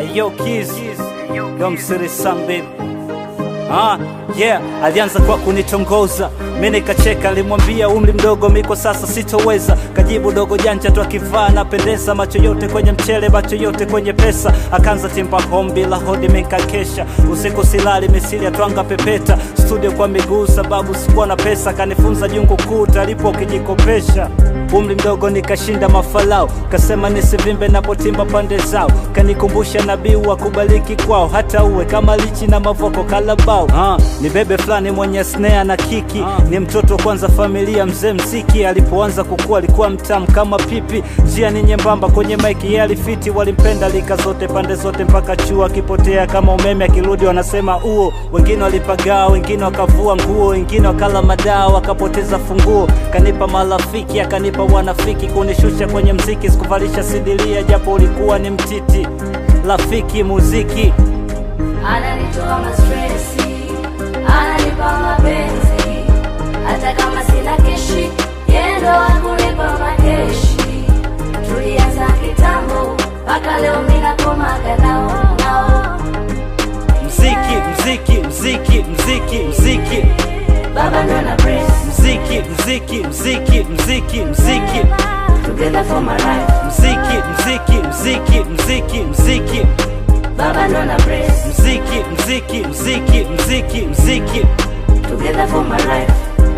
Yo Kiz, Yo Msiri Sam baby. Ah, yeah, alianza kwa kunitongoza mi nikacheka, alimwambia umri mdogo miko sasa sitoweza. Kajibu dogo janja tu akivaa napendeza, macho yote kwenye mchele, macho yote kwenye pesa. Akaanza timba home bila hodi, mikakesha usiku silali, misili ya twanga pepeta studio kwa miguu, sababu sikuwa na pesa. Kanifunza jungu kuu talipo ukijikopesha umri mdogo nikashinda mafalao, kasema nisivimbe napotimba pande zao, kanikumbusha nabii wa kubaliki kwao, hata uwe kama lichi na mavoko kalabao. Ah, ni bebe fulani mwenye snare na kiki, ni mtoto kwanza familia mzee mziki. Alipoanza kukua alikuwa mtamu kama pipi, njia ni nyembamba kwenye maiki, yeye alifiti, walimpenda lika zote pande zote mpaka chuo, akipotea kama umeme, akirudi wanasema uo. Wengine walipagaa, wengine wakavua nguo, wengine wakala madawa, wakapoteza funguo. Kanipa marafiki, akanipa wanafiki, kunishusha kwenye mziki, sikuvalisha sidilia japo ulikuwa ni mtiti. Rafiki muziki ananitoa mastresi, ananipa mapenzi, hata kama sina keshi, yeye ndo akunipa makeshi. Tulianza kitambo, mpaka leo mimi nakomaga nao nao. mziki mziki mziki mziki mziki Baba ndo na bless, mziki mziki mziki mziki mziki together for my life. mziki mziki mziki mziki mziki Baba ndo na bless, mziki mziki mziki mziki mziki together for my life.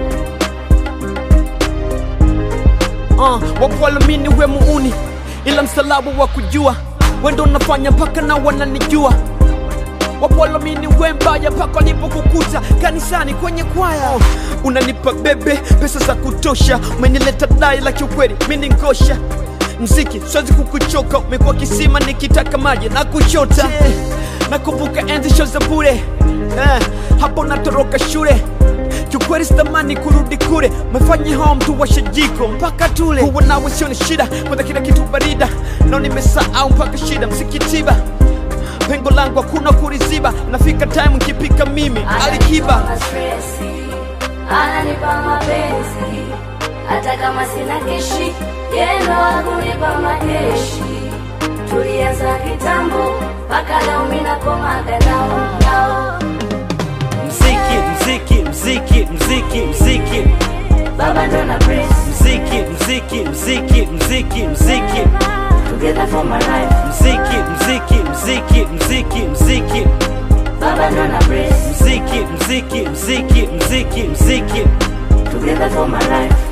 uh, wakuamini we muuni, ila msalabu wa kujua wendo unafanya mpaka na wananijua wakuamini we mbaya mpaka walipokukuta kanisani kwenye kwaya unanipa bebe pesa za kutosha umenileta dai la kiukweli mini ngosha mziki siwezi kukuchoka umekuwa kisima nikitaka maji na kuchota nakumbuka enzi sho za bure eh, hapo natoroka shule kiukweli sitamani kurudi kule mefanya hao mtu washe jiko mpaka tule huwa nawe sio ni shida kwanza kila kitu barida nao nimesahau mpaka shida msikitiba pengo langu hakuna kuliziba nafika time nkipika mimi alikiba Ananitoa mastresi, ananipa mapenzi, hata kama sina keshi, yeye ndo akunipa makeshi. Tulianza kitambo, mpaka leo mimi nakomaga nao nao. mziki mziki mziki mziki mziki Baba ndo na bless, mziki mziki mziki mziki mziki together for my life. mziki mziki mziki mziki mziki Baba ndo na bless, mziki mziki mziki mziki mziki together for my life.